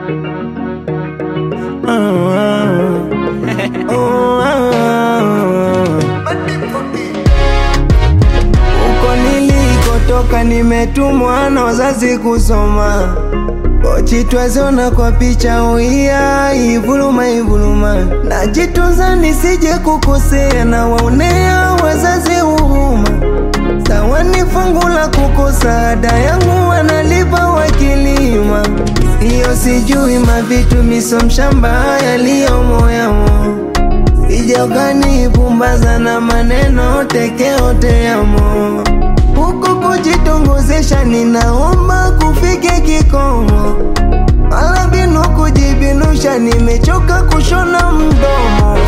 Huko nilikotoka nimetumwa na wazazi kusoma Ochitwazona kwa picha uia ivuluma ivuluma najitunza nisije kukosea na waonea wazazi huruma sawa ni fungu la kukosa ada yangu wanalipa wakilima hiyo sijui mavitu miso mshamba yaliyo moyamo sijogani pumbaza na maneno tekeote yamo huku kujitongozesha ninaomba kufike kikomo wala binu kujibinusha nimechoka kushona mdomo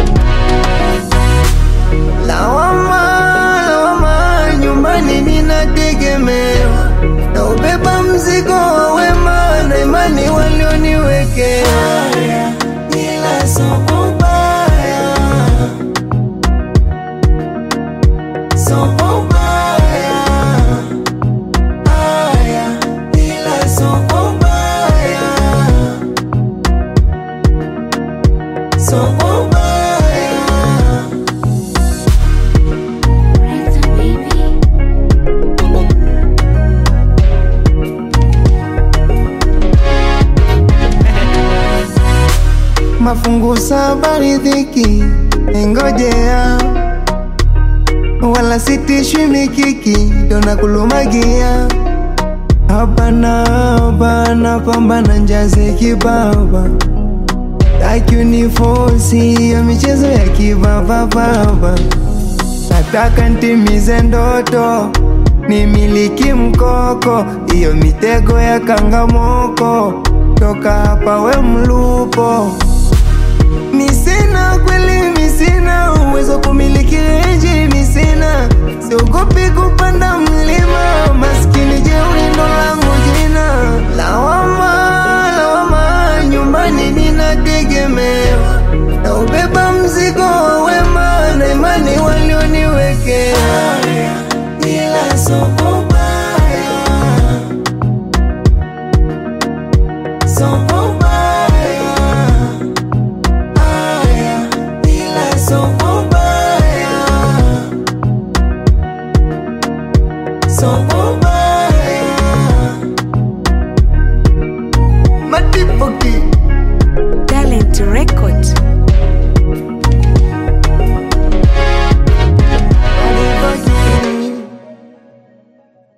lawama lawama nyumbani ninategemewa na ubeba mzigo wa wema na imani walioniwekea ila so ubaya so ubaya aya ila so ubaya so ubaya Rexha baby. mafungu saba riziki engojea wala sitishwi mikiki dona kulumagia hapana hapana pambana njaze kibaba takunifosi ya michezo ya kibabababa nataka ntimize ndoto nimiliki mkoko iyo mitego ya kangamoko toka hapa we mlupo misina kweli misina uwezo kumiliki renji misina siogopi kupanda mlima maskini jeuri ndo langu